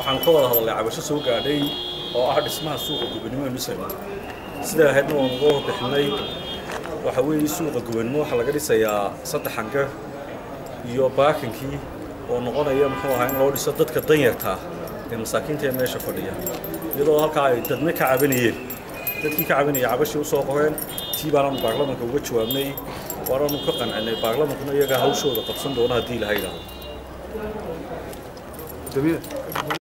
waxaan ka wada hadalnay cabasho soo gaadhay oo ah dhismaha suuqa gubannimo ee nusayma sidaa ahaydna waan uga warbixinay waxa weeye suuqa gubannimo waxaa laga dhisayaa saddex hangar iyo baakankii oo noqonaya muxuu ahaa in loo dhiso dadka danyartaa ee masaakiinta ee meesha fadhiya iyadoo halkaa ay dadna ka cabanayeen dadkii ka cabanaya cabashii u soo qoreen tii baanaanu baarlamanka uga jawaabnay waanaanu ka qancinay baarlamankuna iyagaa hawshooda qabsan doona haddii ilaha yidhaahdo